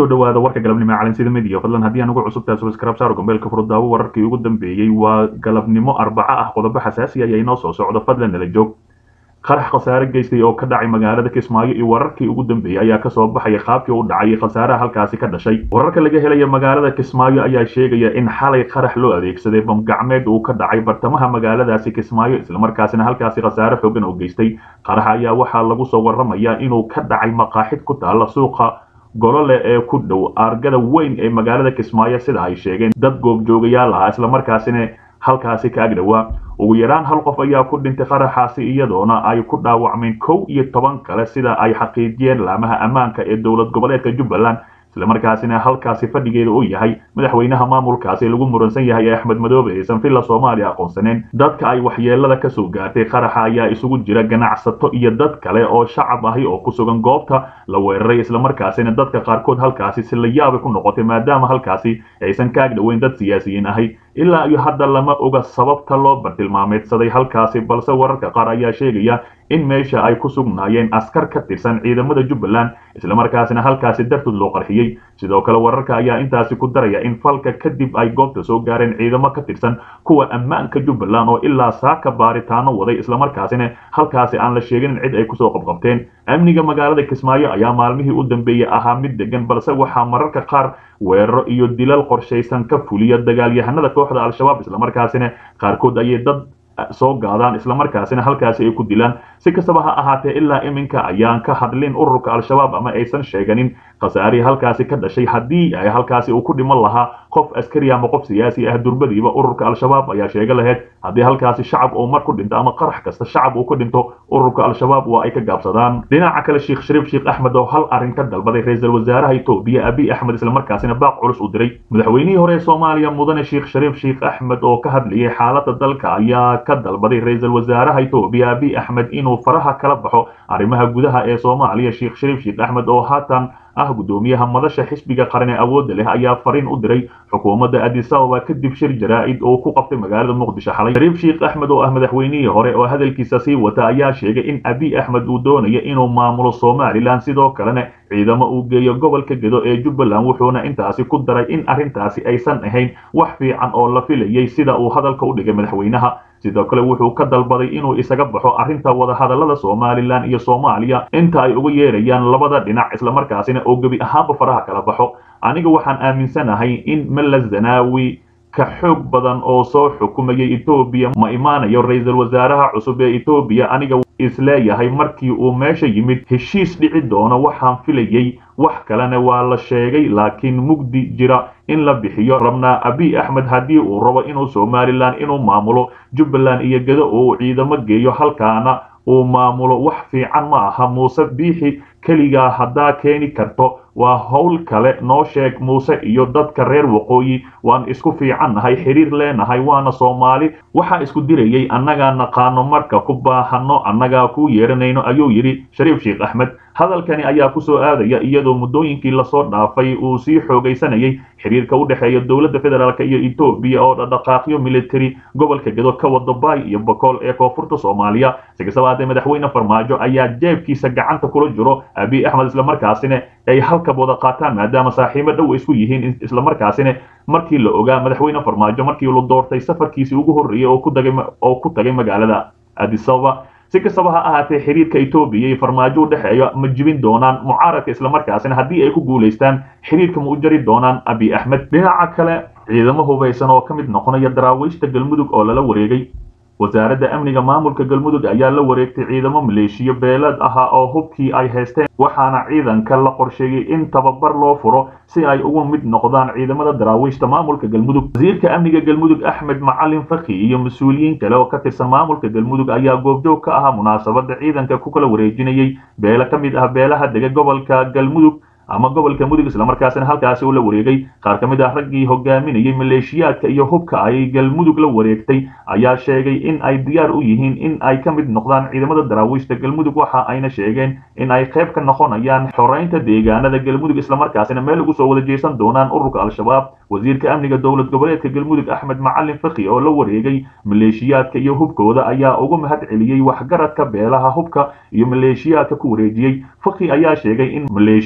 kusoo dhawaada warka galabnimo calansida midiya fadlan haddii aan ugu cusubtahay subscribe saaro gambeelka furdaawo wararkii ugu dambeeyey waa galabnimo arbaco ah qodobo xasaasi ayaa inoo soo socdo fadlan nala joog qarax khasaare geystay oo ka dhacay magaalada kismaayo iyo wararkii ugu dambeeyey ayaa kasoo baxaya qaabkii u dhacay khasaaraha halkaasi ka dhashay wararka laga helaya magaalada kismaayo ayaa sheegaya in xalay qarax loo adeegsaday bamgacmeed uu ka dhacay bartamaha magaaladaasi kismaayo islamarkaasina halkaasi khasaare xoogan oo geystay qarax ayaa waxaa lagu soo waramayaa inuu ka dhacay maqaaxid ku taala suuqa golole ee ku dhow aargada weyn ee magaalada kismaayo sida ay sheegeen dad goobjoogayaal ah islamarkaasina halkaasi ka agdhowaa ugu yaraan hal qof ayaa ku dhintay qaraxaasi iyadoona ay ku dhaawacmeen kow iyo toban kale sida ay xaqiijiyeen laamaha ammaanka ee dowlad goboleedka jubbaland islamarkaasina halkaasi fadhigeeda uu yahay madaxweynaha maamulkaasi lagu muransan yahay ee axmed madoobe aysan villa soomaaliya aqoonsaneen dadka ay waxyeelada kasoo gaartay qaraxa ayaa isugu jira ganacsato iyo dad kale oo shacab ahi oo ku sugan goobta la weeraray islamarkaasina dadka qaarkood halkaasi si la yaabay ku noqotay maadaama halkaasi aysan ka agdhoweyn dad siyaasiyiin ahi ilaa iyo hadda lama oga sababta loo bartilmaameedsaday halkaasi balse wararka qaar ayaa sheegaya in meesha ay ku sugnaayeen askar ka tirsan ciidamada jubbaland islamarkaasina halkaasi dartood loo qarxiyey sidoo kale wararka ayaa intaasi ku daraya in falka kadib ay goobta soo gaareen ciidamo ka tirsan kuwa ammaanka jubbaland oo ilaa saaka baaritaano waday islamarkaasina halkaasi aan la sheegin in cid ay kusoo qabqabteen amniga magaalada kismaayo ayaa maalmihii u dambeeyey ahaa mid degan balse waxaa mararka qaar weeraro iyo dilal qorshaysan ka fuliya dagaalyahanada kooxda al-shabaab islamarkaasina qaarkood ayay dad soo gaadaan islamarkaasina halkaasi ay ku dilaan si kastaba ha ahaatee ilaa iminka ayaan ka hadlin ururka al-shabaab ama aysan sheeganin khasaarihii halkaasi ka dhashay haddii ay halkaasi uu ku dhiman lahaa qof askari ama qof siyaasi ah durbadiiba ururka al-shabaab ayaa sheega lahayd haddii halkaasi shacab uu mar ku dhinto ama qarax kasta shacab uu ku dhinto ururka al-shabaab waa ay ka gaabsadaan dhinaca kale sheekh shariif sheekh axmed oo hal arrin ka dalbaday ra-iisul wasaaraha etoobiya abiy axmed islamarkaasina baaq culus u diray madaxweynihii hore ee soomaaliya mudane sheekh shariif sheekh axmed oo ka hadlayay xaaladda dalka ayaa ka dalbaday ra-iisul wasaaraha etoobiya abiy axmed inuu faraha kala baxo arrimaha gudaha ee soomaaliya sheekh shariif sheekh axmed oo haatan ah guddoomiyaha madasha xisbiga qaran ee awoodda leh ayaa fariin u diray xukuumadda addis ababa kadib shir jaraa'id oo ku qabtay magaalada muqdisho xalay shariif sheekh axmed oo ah madaxweynihii hore oo hadalkiisa sii wata ayaa sheegay in abiy axmed uu doonayo inuu maamulo somalilan sidoo kalena ciidamo uu geeyo gobolka gedo ee jubbaland wuxuuna intaasi ku daray in arrintaasi aysan ahayn wax fiican oo la filayay sida uu hadalka u dhigay madaxweynaha sidoo kale wuxuu ka dalbaday inuu isaga baxo arrinta wadahadallada somalilan iyo soomaaliya inta ay uga yeerayaan labada dhinac islamarkaasina oo gebi ahaanba faraha kala baxo aniga waxaan aaminsanahay in mala zanaawi ka xoog badan oo soo xukumayay etoobiya ma imaanayo ra-iisul wasaaraha cusub ee etoobiya aniga isleeyahay markii uu meesha yimid heshiis dhici doono waxaan filayay wax kalena waa la sheegay laakiin mugdi jira in la bixiyo rabnaa abiy axmed haddii uu rabo inuu somalilan inuu maamulo jubbaland iyo gedo uu ciidamo geeyo halkaana uu maamulo wax fiican ma aha muuse biixi keligaa haddaa keeni karto waa howl kale noo sheeg muuse iyo dadka reer waqooyi waan isku fiicannahay xiriir leenahay waana soomaali waxaa isku dirayay annagaa naqaano marka ku baahano annagaa kuu yeeranayno ayuu yidhi shariif sheekh axmed hadalkani ayaa kusoo aadaya iyadoo muddooyinkii lasoo dhaafay uu sii xoogaysanayay xiriirka u dhexeeya dowladda federaalk iyo etoobiya oo dhadhaqaaqyo military gobolka gedo ka wada baay iyo bokool ee koonfurta soomaaliya si kastaba haddee madaxweyne farmaajo ayaa jeebkiisa gacanta kula jiro abiy axmed islamarkaasina ay halkab wada qaataan maadaama saaxiibo dhow isku yihiin islamarkaasina markii la ogaa madaxweyne farmaajo markii la doortay safarkiisii ugu horreeyey oo ku tagay magaalada addis ababa si kastaba ha ahaatee xiriirka etoobiya iyo farmaajo u dhexeeya ma jibin doonaan mucaaradka islamarkaasina haddii ay ku guulaystaan xiriirka ma u jari doonaan abiy axmed dhinaca kale ciidamo hubaysan oo ka mid noqonaya daraawiishta galmudug oo lala wareegay wasaaradda amniga maamulka galmudug ayaa la wareegtay ciidamo maleeshiyo beelad ahaa oo hubkii ay haysteen waxaana ciidanka la qorsheeyey in tababar loo furo si ay ugu mid noqdaan ciidamada daraawiishta maamulka galmudug wasiirka amniga galmudug axmed macalin fakhi iyo mas-uuliyiin kale oo ka tirsan maamulka galmudug ayaa goobjoog ka ahaa munaasabada ciidanka ku kala wareejinayay beelo ka mid ah beelaha dega gobolka galmudug ama gobolka mudug islamarkaasina halkaasi uu la wareegay qaar ka mid ah raggii hogaaminayay maleeshiyaadka iyo hubka ay galmudug la wareegtay ayaa sheegay in ay diyaar u yihiin in ay ka mid noqdaan ciidamada daraawiishta galmudug waxa ayna sheegeen in ay qayb ka noqonayaan xoreynta deegaanada galmudug islamarkaasina meel ugu soo wada jeesan doonaan ururka al-shabaab wasiirka amniga dowlad goboleedka galmudug axmed macalin fakhi oo la wareegay maleeshiyaadka iyo hubkooda ayaa ugu mahad celiyey waxgaradka beelaha hubka iyo maleeshiyaadka ku wareejiyey fakhi ayaa sheegay in maleeshiyaadkii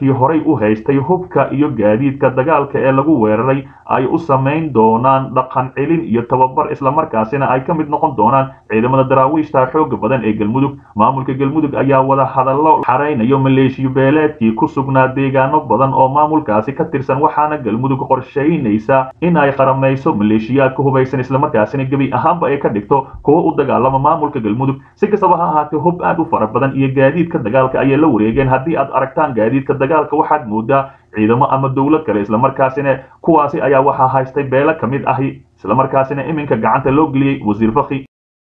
dadkii horay u haystay hubka iyo gaadiidka dagaalka ee lagu weeraray ay u samayn doonaan dhaqan celin iyo tababar islamarkaasina ay ka mid noqon doonaan ciidamada daraawiishta xooga badan ee galmudug maamulka galmudug ayaa wada hadallo xaraynayo maleeshiyo beeleedkii ku sugnaa deegaano badan oo maamulkaasi ka tirsan waxaana galmudug qorshaynaysa in ay qaramayso maleeshiyaadka hubaysan islamarkaasina gebi ahaanba ay ka dhigto kuwo u dagaalama maamulka galmudug si kastaba ha ahaatee hub aad u fara badan iyo gaadiidka dagaalka ayay la wareegeen haddii aad aragtaan gaadiidka dagaalka waxaad moodaa ciidamo ama dowlad kale islamarkaasina kuwaasi ayaa waxaa haystay beelo ka mid ahi islamarkaasina iminka gacanta loo geliyey wasiir fakhi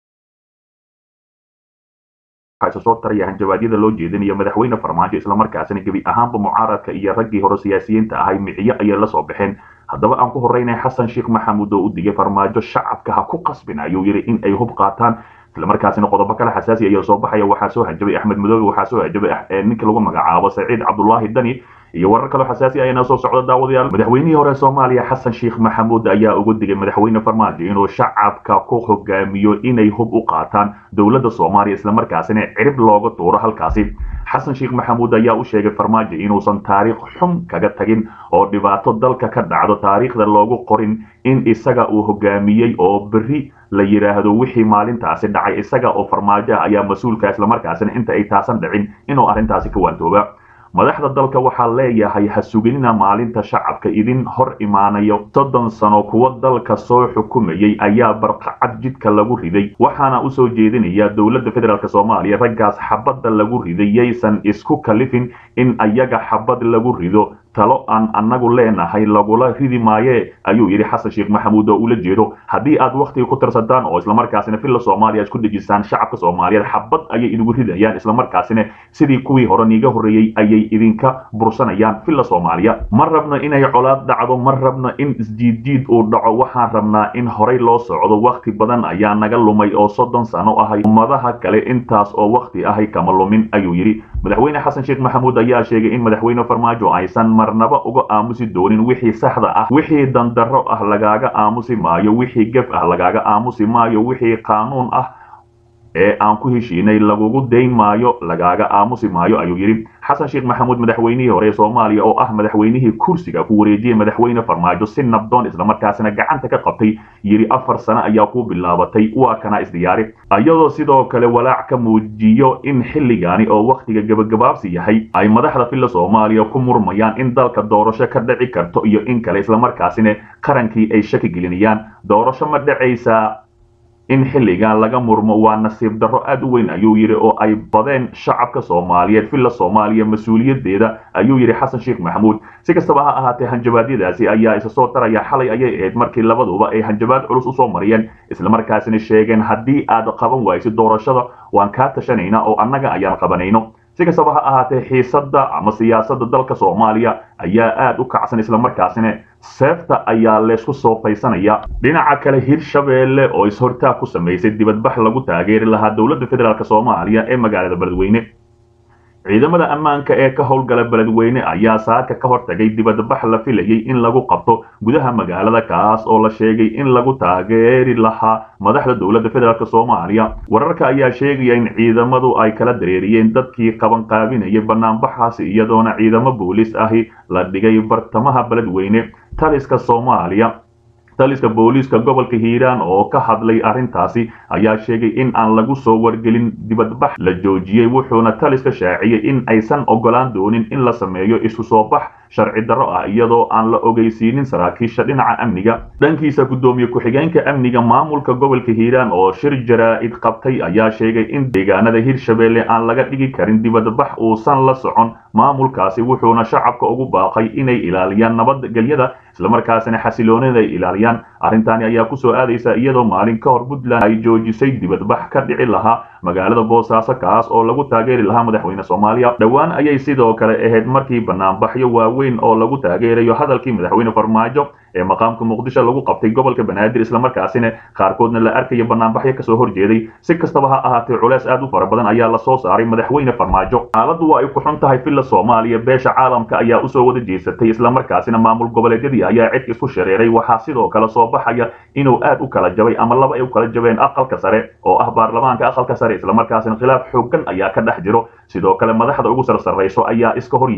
soo taraya hanjabaadyada loo jeedinayo madaxweyne farmaajo islamarkaasina gebi ahaanba mucaaradka iyo raggii hore siyaasiyiinta ahay miciyo ayay la soo baxeen haddaba aan ku horeynay xasan sheekh maxamuud oo u digay farmaajo shacabka ha ku qasbin ayuu yidhi in ay hub qaataan islamarkaasina qodobo kale xasaasi ayaa soo baxaya waxaa soo hanjabay axmed madoobe waxaa soo hanjabay ninka lagu magacaabo saciid cabdullaahi dani iyo warar kaloo xasaasi ayana soo socda daawadayaal madaxweynihii hore soomaaliya xasan sheekh maxamuud ayaa ugu digay madaxweyne farmaajo inuu shacabka ku hogaamiyo inay hub u qaataan dowladda soomaaliya islamarkaasina cirib looga tuuro halkaasi xasan sheekh maxamuud ayaa u sheegay farmaajo inuusan taariikh xun kaga tagin oo dhibaato dalka ka dhacdo taariikhda loogu qorin in isaga uu hogaamiyey oo berri la yidhaahdo wixii maalintaasi dhacay isaga oo farmaajo ayaa mas-uulka islamarkaasina inta ay taasan dhicin inuu arrintaasi ka waantooba madaxda dalka waxaa leeyahay ha suginina maalinta shacabka idin hor imaanayo soddon sano kuwa dalka soo xukumayay ayaa barqacad jidka lagu riday waxaana usoo jeedinaya dowladda federaalk soomaaliya raggaas xabadda lagu riday yaysan isku kalifin in ayaga xabad lagu rido talo aan annagu leenahay lagula ridi maaye ayuu yidhi xasan sheekh maxamuud oo ula jeedo haddii aad wakhtiga ku tarsataan oo islamarkaasina villa soomaaliya isku dhejisaan shacabka soomaaliyeed xabad ayay idigu ridayaan islamarkaasina sidii kuwii hore niiga horreeyey ayay idinka bursanayaan villa soomaaliya ma rabno inay colaad dhacdo ma rabno in isjiidjiid uu dhaco waxaan rabnaa in horay loo socdo wakhti badan ayaa naga lumay oo soddon sano ahay ummadaha kale intaas oo wakhti ahay kama lumin ayuu yidhi madaxweyne xasan sheekh maxamuud ayaa sheegay in madaxweyne farmaajo aysan marnaba uga aamusi doonin wixii saxda ah wixii dandarro ah lagaaga aamusi maayo wixii gef ah lagaaga aamusi maayo wixii qaanuun ah ee aan ku heshiinay lagugu dayn maayo lagaaga aamusi maayo ayuu yidhi xasan sheekh maxamuud madaxweynihii hore ee soomaaliya oo ah madaxweynihii kursiga ku wareejiyey madaxweyne farmaajo si nabdoon islamarkaasina gacanta ka qabtay yidhi afar sano ayaa ku bilaabatay waa kana isdiyaari iyadoo sidoo kale walaac ka muujiyo in xilligaani oo wakhtiga gebagabaabsi yahay ay madaxda villa soomaaliya ku murmayaan in dalka doorasho ka dhici karto iyo in kale islamarkaasina qarankii ay shaki gelinayaan doorasho ma dhacaysaa in xilligan laga murmo waa nasiib darro aad u weyn ayuu yidhi oo ay badeen shacabka soomaaliyeed villa soomaaliya mas-uuliyaddeeda ayuu yidhi xasan sheekh maxamuud si kastaba ha ahaatee hanjabaadyadaasi ayaa isa soo taraya xalay ayay ahayd markii labaduba ay hanjabaad culus usoo mariyeen islamarkaasina sheegeen haddii aad qaban waysid doorashada waan kaa tashanaynaa oo annaga ayaan qabanayno si kastaba ha ahaatee xiisadda ama siyaasadda dalka soomaaliya ayaa aad u kacsan islamarkaasina seefta ayaa laysku soo faysanaya dhinaca kale hirshabeelle oo is-hortaag ku samaysay dibadbax lagu taageeri lahaa dowladda federaalk soomaaliya ee magaalada beledweyne ciidamada ammaanka ee ka howlgala beledweyne ayaa saaka ka hortagay dibadbax la filayay in lagu qabto gudaha magaalada kaas oo la sheegay in lagu taageeri lahaa madaxda dowladda federaalk soomaaliya wararka ayaa sheegaya in ciidamadu ay kala dareeriyeen dadkii qabanqaabinayay banaanbaxaasi iyadoona ciidamo booliis ahi la dhigay bartamaha beledweyne taliska soomaaliya taliska booliiska gobolka hiiraan oo ka hadlay arrintaasi ayaa sheegay in aan lagu soo wargelin dibadbax la joojiyey wuxuuna taliska shaaciyey in aysan ogolaan doonin in la sameeyo isu soo bax sharci darro ah iyadoo aan la ogeysiinin saraakiisha dhinaca amniga dhankiisa guddoomiye ku-xigeenka amniga maamulka gobolka hiiraan oo shir jaraa'id qabtay ayaa sheegay in deegaanada hirshabeelle aan laga dhigi karin dibadbax uusan la socon maamulkaasi wuxuuna shacabka ugu baaqay inay ilaaliyaan nabadgelyada islamarkaasina xasiloonida ay ilaaliyaan arrintaani ayaa kusoo aadaysa iyadoo maalin ka hor puntland ay joojisay dibadbax ka dhici lahaa magaalada boosaaso kaas oo lagu taageeri lahaa madaxweyne soomaaliya dhowaan ayay sidoo kale ahayd markii banaanbaxyo waaweyn oo lagu taageerayo hadalkii madaxweyne farmaajo ee maqaamka muqdisho lagu qabtay gobolka banaadir islamarkaasina qaarkoodna la arkayo banaanbaxyo kasoo horjeeday si kastaba ha ahaatee culeys aad u fara badan ayaa lasoo saaray madaxweyne farmaajo xaaladdu waa ay ku xun tahay villa soomaaliya beesha caalamka ayaa usoo wada jeesatay islamarkaasina maamul goboleedyadii ayaa cid isku shareeray waxaa sidoo kale soo baxaya inuu aad u kala jabay ama laba ay u kala jabeen aqalka sare oo ah baarlamaanka aqalka sare islamarkaasina khilaaf xoogan ayaa ka dhex jiro sidoo kale madaxda ugu sarsarrayso ayaa iska hor yimid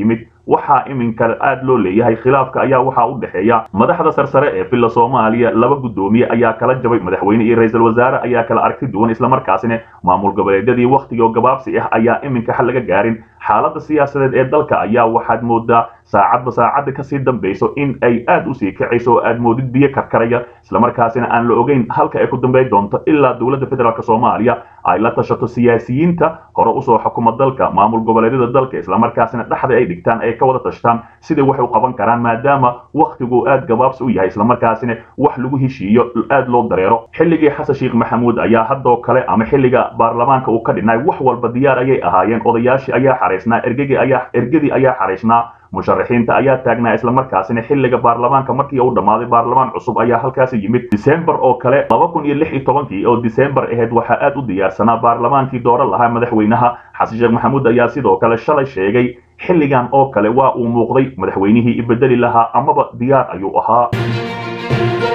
waxaa iminka aad loo leeyahay khilaafka ayaa waxaa u dhexeeya madaxda sarsare ee villa soomaaliya laba guddoomiye ayaa kala jabay madaxweyne iyo ra-iisul wasaare ayaa kala aragti duwan islamarkaasina maamul goboleedyadii wakhtigoo gabaabsi ah ayaa iminka xal laga gaarin xaaladda siyaasadeed ee dalka ayaa waxaad moodaa saacadba saacadda kasii dambayso in ay aad usii kacayso oo aad moodid biyo karkaraya islamarkaasina aan la ogeyn halka ay ku dambayn doonto ilaa dowladda federaalk soomaaliya ay la tashato siyaasiyiinta hore usoo xukuma dalka maamul goboleedyada dalka islamarkaasina dhexda ay dhigtaan ay ka wada tashtaan sidai wax u qaban karaan maadaama wakhtigu aad gabaabsi u yahay islamarkaasina wax lagu heshiiyo aad loo dareero xilligii xasan sheekh maxamuud ayaa haddoo kale ama xilliga baarlamaanka uu ka dhinay wax walba diyaar ayay ahaayeen odayaashii ayaa xaraysnaa ergegii ayaa ergadii ayaa xaraysnaa musharaxiinta ayaa taagnaa islamarkaasina xilliga baarlamaanka markii uu dhammaaday baarlamaan cusub ayaa halkaasi yimid disembar oo kale laba kun iyo lix iyo tobankii oo disembar ahayd waxaa aad u diyaarsanaa baarlamaankii dooran lahaa madaxweynaha xasan sheekh maxamuud ayaa sidoo kale shalay sheegay xilligan oo kale waa uu muuqday madaxweynihii ibedeli lahaa amaba diyaar ayuu ahaa